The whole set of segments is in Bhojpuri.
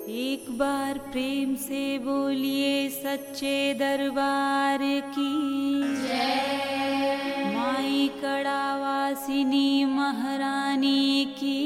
एक बार प्रेम से बोलिए सच्चे दरबार की माई कड़ावासिनी महारानी की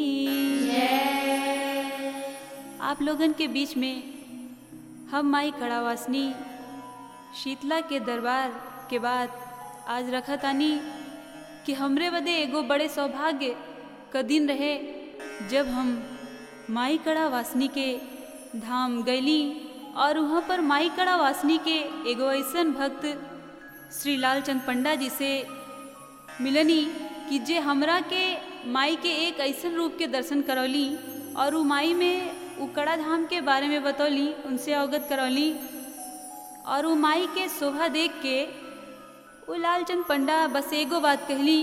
आप लोगन के बीच में हम माई कड़ावासिनी शीतला के दरबार के बाद आज रखा तानी कि हमरे बदे एगो बड़े सौभाग्य का दिन रहे जब हम माई कड़ा वासनी के धाम गईली और वहाँ पर माई कड़ा वासनी के एगो ऐसन भक्त श्री लालचंद पंडा जी से मिलनी कि जे हमरा के माई के एक ऐसन रूप के दर्शन करौली और उ माई में उ कड़ा धाम के बारे में बतौली उनसे अवगत करौली और उ माई के शोभा देख के वो लालचंद पंडा बस एगो बात कहली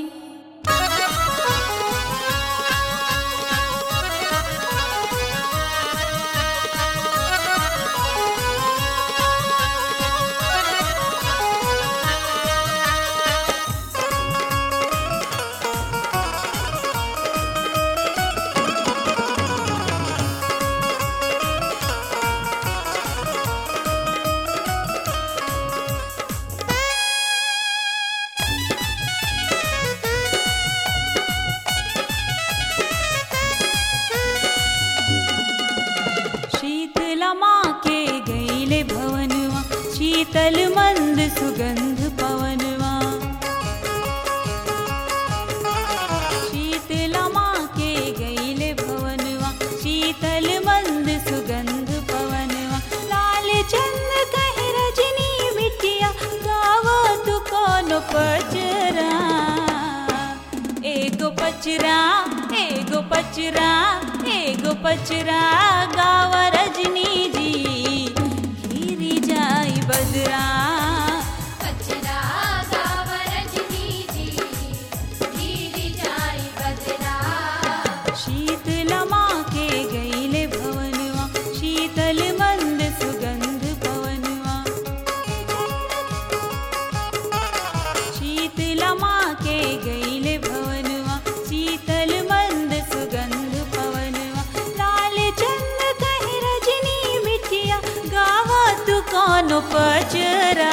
शीतला माँ के गईले भवनवा शीतल मंद सुगंध पवनवा शीतला माँ के गईले भवनवा शीतल मंद सुगंध पवनवा लाल चंद कहे रजनी बिटिया गावो तू कौन पचरा एगो पचरा एगो पचरा एगो पचरा गाव रजनी जी घिरी जाई बदरा कचरा गाव रजनी जी गिरी जाई बदरा शीतला माँ के गईले भवनवा शीतल मंद सुगंध पवनवा शीतला माँ के गईले भवनवा शीतल मंद सुगंध पवनवा लाल चंद कहे रजनी बिटिया गावा तू कौन पचरा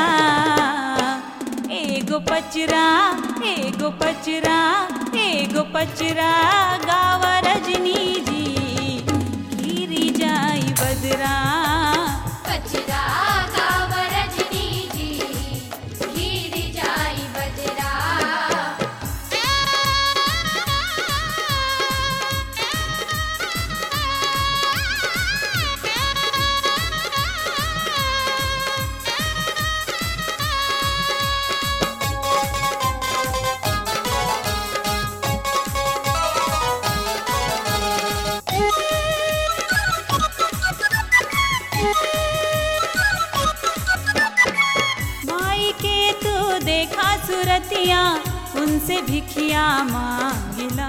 एगो पचरा एगो पचरा एगो पचरा गावा रजनी जी गिरी जाई बदरा कचरा गाव रजनी जी गिरी जाई बदरा माई के तू देखा सुरतिया उनसे भिखिया मांगिला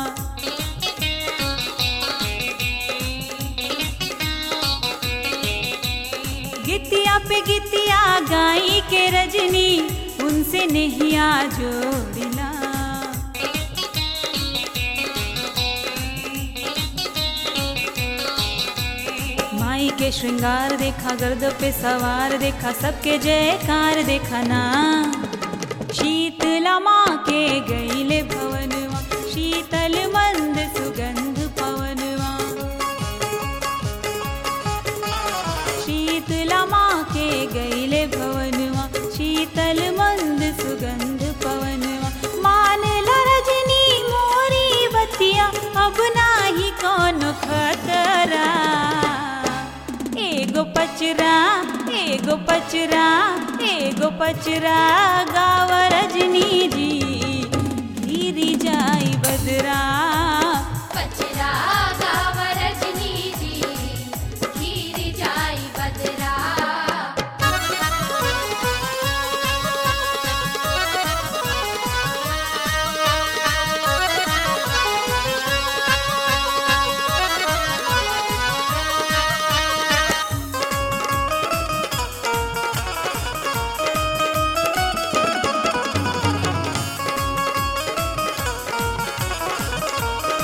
गितिया पे गितिया गाई के रजनी उनसे नहिया जोड़िला माई के श्रृंगार देखा गर्द पे सवार देखा सबके जयकार देखा ना शीतला माँ के गईले भवनवा शीतल मंद सुगंध पवनवा शीतला माँ के गईले भवनवा शीतल मंद सुगंध पवनवा मान ला रजनी मोरी बतिया अब नाही कौन खतरा एगो पचरा एगो पचरा एगो पचरा गाव रजनी जी गिरी जाई बदरा कचरा गाव रजनी जी गिरी जाई बदरा शीतला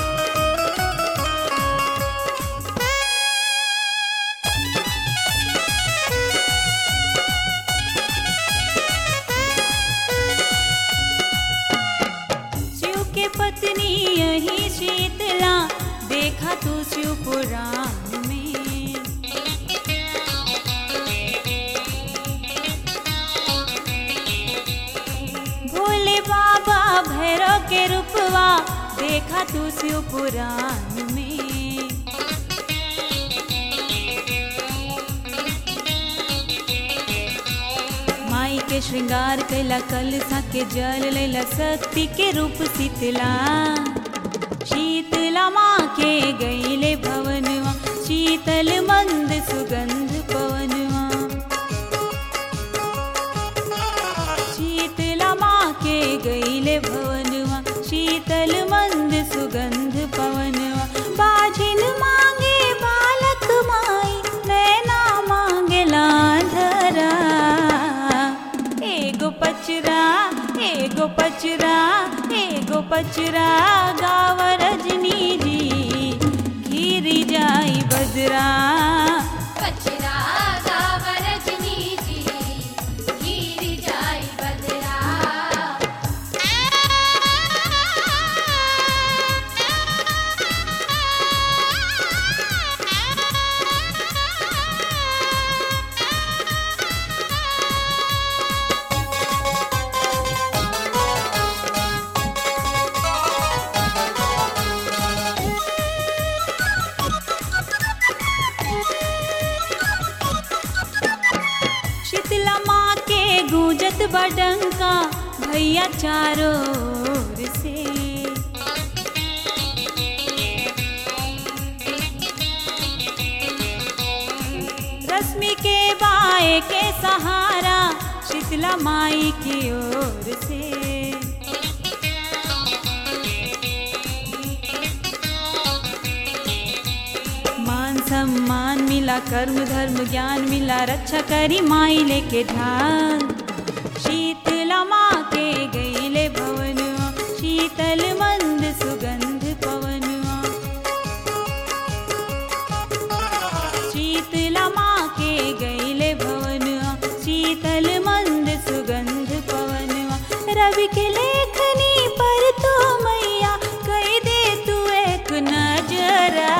शिव पुराण में भोले बाबा भैरव के रूपवा देखा तू शिव पुराण में माई के श्रृंगार कैला कलसा के जल लेला शक्ति के रूप शीतला शीतला माँ के गईले भवनवा शीतल मंद सुगंध पवनवा शीतला माँ के गईले भवनवा शीतल मंद सुगंध पवनवा बाजिन मांगे बालक माई नैना मांगे लाधरा एगो पचरा एगो पचरा एगो पचरा गाव रजनी जी घिरी जाई बजरा पचरा गाव रजनी जी गिर जाई बदरा शीतला माँ के गूंजत बडंका भैया चारों ओर से रश्मि के बाए के सहारा शीतला माई की ओर से मान सम्मान मिला कर्म धर्म ज्ञान मिला रक्षा करी माई लेके ध्यान शीतला माँ के गईले भवनवा शीतल मंद सुगंध पवनवा शीतला माँ के गईले भवनवा शीतल मंद सुगंध पवनवा रवि के लेखनी पर तो मैया कही दे तू एक नजरा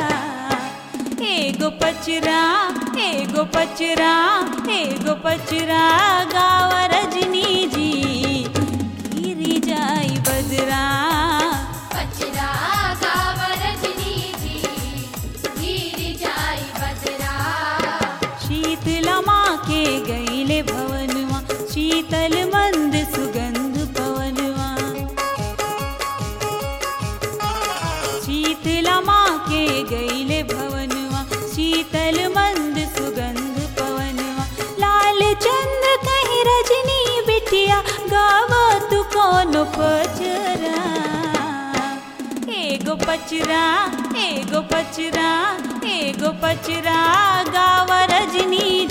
एगो पचरा एगो पचरा एगो पचरा गाव रजनी जी गिरी जाई बजरा पचरा गाव रजनी जी गिर जाई बदरा शीतला माँ के गईले भवनवा शीतल मंद सुगंध पवनवा शीतला माँ के गईले भवनवा शीतल मंद सुगंध पवनवा लाल चंद्र कहीं रजनी बिटिया गाव तू कौन पचरा एगो पचरा एगो पचरा एगो पचरा गाव रजनी